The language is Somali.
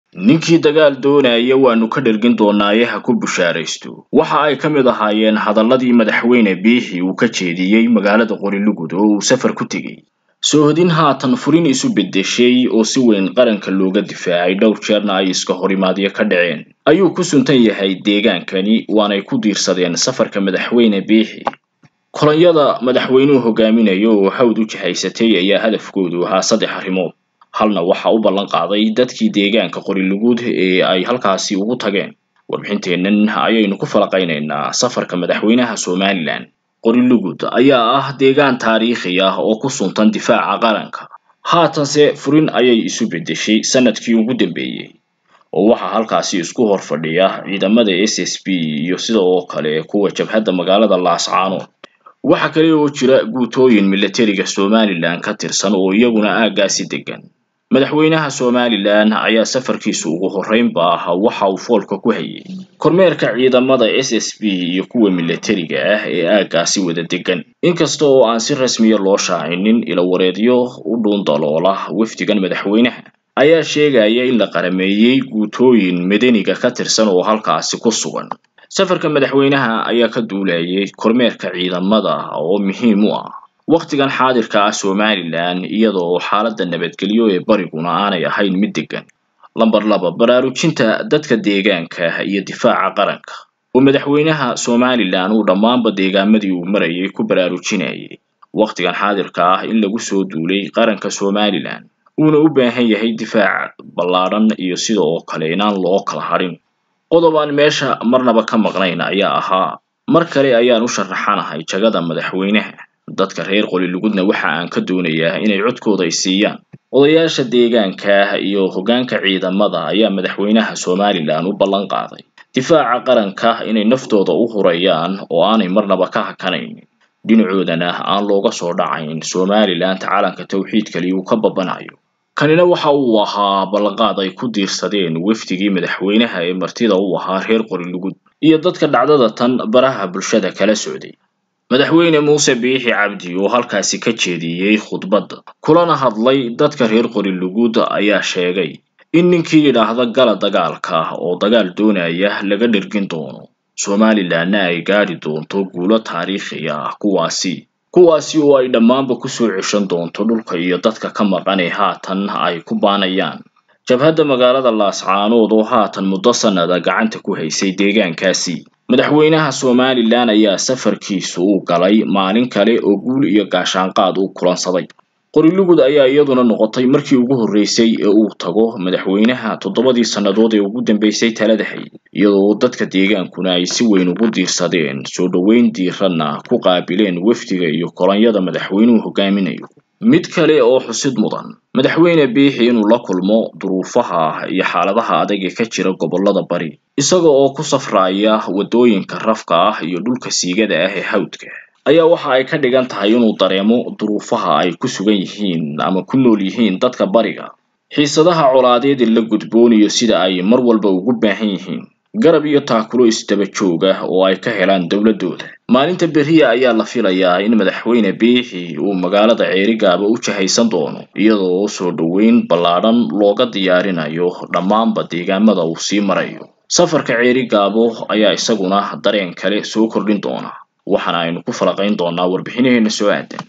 ninkii dagaal doonaya waanu ka dhergin doonaaye ha ku bushaaraysto waxa ay ka mid ahaayeen hadalladii madaxweyne biixi uu ka jeediyey magaalada qorilugud oo uu safar ku tegey soohodin haatan furin isu beddeshay oo si weyn qaranka looga difaacay dhowr jeerna ay iska horimaadyo ka dhaceen ayuu ku suntan yahay deegaankani waanay ku diirsadeen safarka madaxweyne biixi kolonyada madaxweynuhu hogaaminayo oo hawd u jihaysatay ayaa hadafkoodu ahaa saddex arrimood halna waxa u ballan qaaday dadkii deegaanka qorilugud ee ay halkaasi ugu tageen warbixinteennan ayaynu ku falaqaynaynaa safarka madaxweynaha somalilan qorilugud ayaa ah deegaan taariikhi ah oo ku suntan difaaca qaranka haatanse furin ayay isu beddeshay sanadkii ugu dambeeyey oo waxaa halkaasi isku hor fadhiya ciidamada s s b iyo sida oo kale kuwa jabhadda magaalada laascaanood waxa kale oo jira guutooyin milatariga somalilan ka tirsan oo iyaguna aaggaasi degan madaxweynaha somalilan ayaa safarkiisu ugu horreynba ah waxa uu foolka ku hayay kormeerka ciidamada s s b iyo kuwa milatariga ah ee aaggaasi wada degan inkasta oo aan si rasmiya loo shaacinin ilawareedyo u dhuundaloola wafdigan madaxweynaha ayaa sheegaya in la qarameeyey guutooyin madaniga ka tirsan oo halkaasi ku sugan safarka madaxweynaha ayaa ka duulayay kormeerka ciidamada oo muhiim u ah wakhtigan xaadirka ah somalilan iyadoo xaaladda nabadgelyo ee bariguna aanay ahayn mid degan lamber laba baraarujinta dadka deegaanka iyo difaaca qaranka oo madaxweynaha somalilan uu dhammaanba deegaamadii uu marayay ku baraarujinayay wakhtigan xaadirka ah in lagu soo duulay qaranka somalilan uuna u baahan yahay difaac ballaadhan iyo sida oo kale inaan loo kala hadhin qodob aan meesha marnaba ka maqnayn ayaa ahaa mar kale ayaan u sharaxanahay jagada madaxweynaha dadka reer qolilugudna waxa aan ka doonayaa inay codkooda ay siiyaan odayaasha deegaanka iyo hoggaanka ciidamada ayaa madaxweynaha somalilan u ballan qaaday difaaca qaranka inay naftooda u hurayaan oo aanay marnaba ka hakanaynin dhinacoodana aan looga soo dhacayn somalilan calanka tawxiidkali uu ka babanayo kanina waxa uu ahaa ballanqaad ay ku diirsadeen wafdigii madaxweynaha ee martida u ahaa reer qorilugud iyo dadka dhacdada tan baraha bulshada kala socday madaxweyne muuse biixi cabdi oo halkaasi ka jeediyey khudbadda kulana hadlay dadka reer qorilugud ayaa sheegay in ninkii yidhaahda gala dagaalka oo dagaal doonaya laga dhergin doono somalilanna ay gaadhi doonto guulo taariikhi ah kuwaasi kuwaasi oo ay dhammaanba kusoo ceshan doonto dhulka iyo dadka ka maqan ee haatan ay ku baanayaan jabhadda magaalada laascaanood oo haatan muddo sannada gacanta ku haysay deegaankaasi madaxweynaha somalilan ayaa safarkiisu u galay maalin kale oo guul iyo gaashaanqaad uu kulansaday qorilugud ayaa iyaduna noqotay markii ugu horreysay ee uu tago madaxweynaha toddobadii sannadood ee ugu dambeysay talada hayay iyadoo dadka deegaankuna ay si weyn ugu diirsadeen soo dhoweyn diiranna ku qaabileen wafdiga iyo kolonyada madaxweynuhu hogaaminayo mid kale oo xusid mudan madaxweyne biixi inuu la kulmo duruufaha iyo xaaladaha adag ee ka jira gobollada bari isaga oo ku safraya waddooyinka rafka ah iyo dhulka siigada ah ee hawdka ayaa waxa ay ka dhigan tahay inuu dareemo duruufaha ay ku sugan yihiin ama ku nool yihiin dadka bariga xiisadaha colaadeed ee la gudbooniyo sida ay mar walba ugu baahan yihiin garab iyo taakulo isdaba joog ah oo ay ka helaan dowladooda maalinta beriya ayaa la filayaa in madaxweyne biixi uu magaalada ceerigaaba u jahaysan doono iyadoo soo dhoweyn ballaadhan looga diyaarinayo dhammaanba deegaamada uu sii marayo safarka ceerigaabo ayaa isaguna dareen kale soo kordhin doona waxaana aynu ku falaqayn doonaa warbixinaheena soo aadan